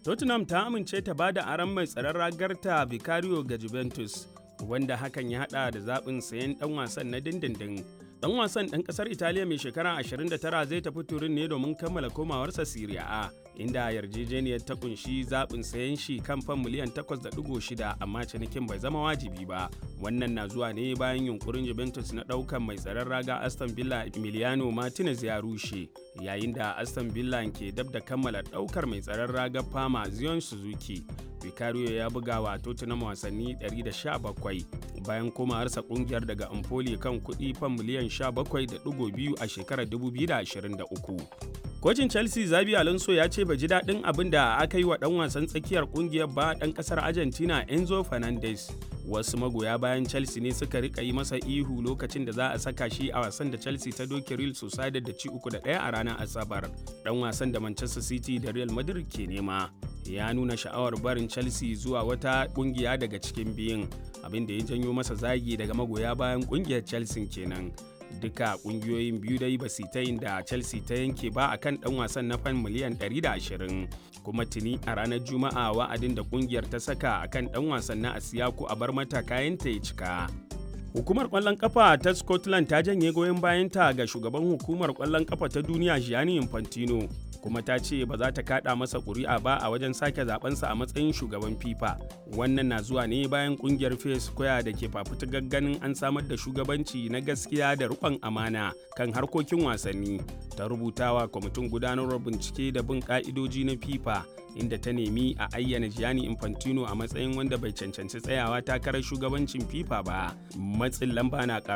Tottenham ta amince ta bada aron mai tsaron ragarta Vicario ga Juventus, wanda hakan ya hada da zaɓin sayen ɗan wasan na dindindin. Ɗan wasan ɗan ƙasar Italiya mai shekara 29 zai tafi turin ne domin kammala komawarsa Serie A, inda yarjejeniyar ta kunshi zaɓin sayen shi kan fan miliyan 8.6 amma cinikin bai zama wajibi ba. Wannan na zuwa ne bayan yunkurin Juventus na ɗaukan mai tsaron raga Aston Villa Emiliano Martinez ya rushe, yayin da Aston Villa ke dab da kammala ɗaukar mai tsaron raga Fama Zion Suzuki. Vicario ya buga wa Tottenham wasanni 117 bayan komawarsa kungiyar daga Empoli kan kuɗi fan miliyan 17.2 a shekarar 2023. Kocin Chelsea Zabi Alonso ya ce bai ji daɗin abin da aka yi wa ɗan wasan tsakiyar kungiyar ba ɗan ƙasar Argentina Enzo Fernandez. Wasu magoya bayan Chelsea ne suka rika yi masa ihu lokacin da za a saka shi a wasan da Chelsea ta doke Real Sociedad da ci uku da ɗaya a ranar Asabar. Ɗan wasan da Manchester City da Real Madrid ke nema. Ya nuna sha'awar barin Chelsea zuwa wata ƙungiya daga cikin biyun, abin da ya janyo masa zagi daga magoya bayan ƙungiyar Chelsea kenan. duka kungiyoyin biyu dai ba su ta yin da chelsea ta yanke ba akan dan wasan na fan miliyan 120 kuma tuni a ranar juma'a wa'adin da kungiyar ta saka akan dan wasan na asiyaku a bar mata kayanta ya cika hukumar kwallon kafa ta scotland ta janye goyon bayanta ga shugaban hukumar kwallon kafa ta duniya gianni infantino kuma ta ce ba za ta kada masa ƙuri'a ba a wajen sake zabensa a matsayin shugaban fifa wannan na zuwa ne bayan kungiyar face square da ke fafutukar ganin an samar da shugabanci na gaskiya da rikon amana kan harkokin wasanni ta rubutawa kwamitin gudanarwar bincike da bin ka'idoji na fifa inda ta nemi a ayyana gianni infantino a matsayin wanda bai cancanci tsayawa takarar shugabancin fifa ba matsin lamba na